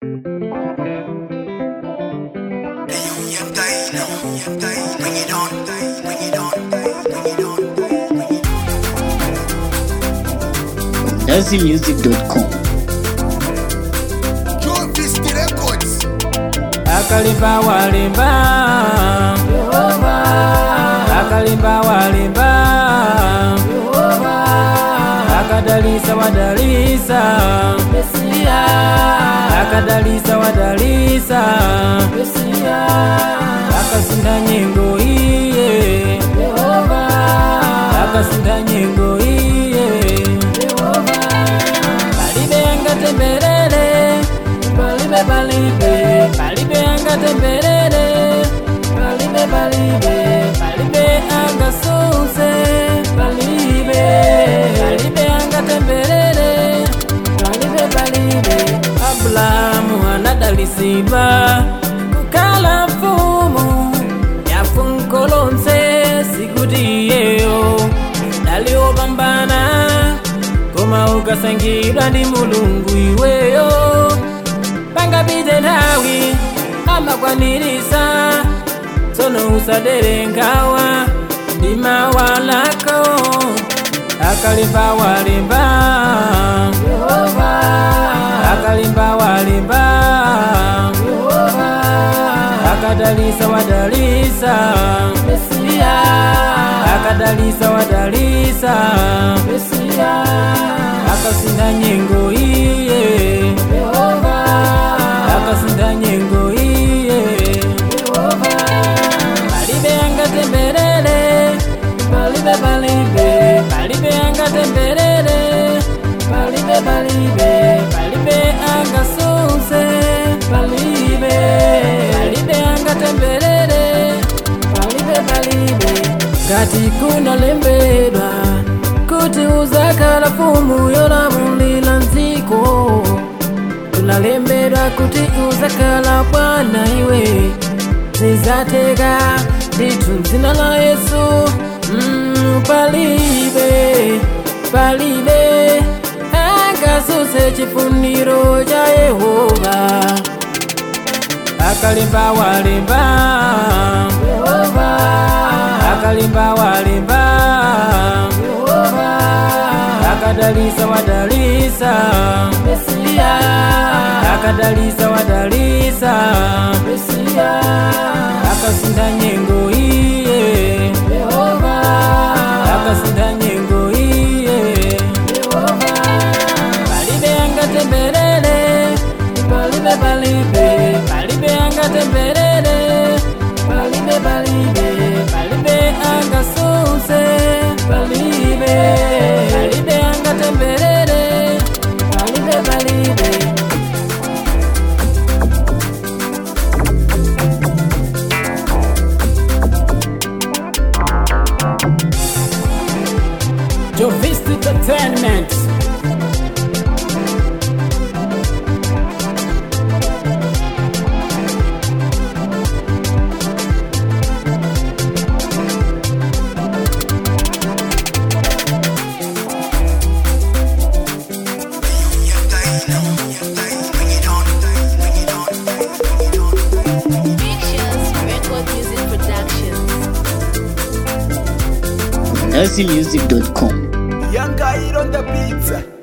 DazzyMusic.com. Joe Fisky Records. akalimba walimba Yehova akalimba walimba Yehova akadalisa wadalisa Mesia akadalisa wadalisa Mesia akasinda nyengo iye Yehova akasinda nyengo iye Yehova palibe angatemberere palibe palibe palibe angatemberere palibe palibe palibe angasuse palibe palibe angatemberere palibe palibe abulahamu anadalisidwa kukala mfumu yafunkolonse sikuti iyeyo daliwopambana koma ukasangidwa ndi mulungu iweyo pangapite nthawi amakwanirisa tsono usadere nkhawa ndi mawalako akalimba walimba Yehova akalimba walimba Yehova akadalisa wadalisa Mesia akadalisa wadalisa Mesia akasinda nyengo iye Yehova akasinda nyengo iye Yehova palibe angatemberere palibe palibe palibe angatemberere palibe palibe palibe angasuse palibe palibe angatemberere palibe palibe ngati kunalembedwa kuti uzakhala mfumu yolamulira dziko kunalembedwa kuti uzakhala bwana iwe zizateka ndithu dzina la yesu mm, palibe palibe angasuse chifuniro cha yehova akalimba walimba Yehova akalimba walimba Yehova akadalisa wadalisa Mesia akadalisa wadalisa Mesia akasinda nyengo iye Yehova akasinda nyengo iye Yehova palibe angatemberere palibe palibe palibe angatemberere palibe palibe palibe angasuse palibe palibe angatemberere palibe palibe Jovist Entertainment Pictures, Record Music Productions. DazzyMusic.com. Young guy on the beats.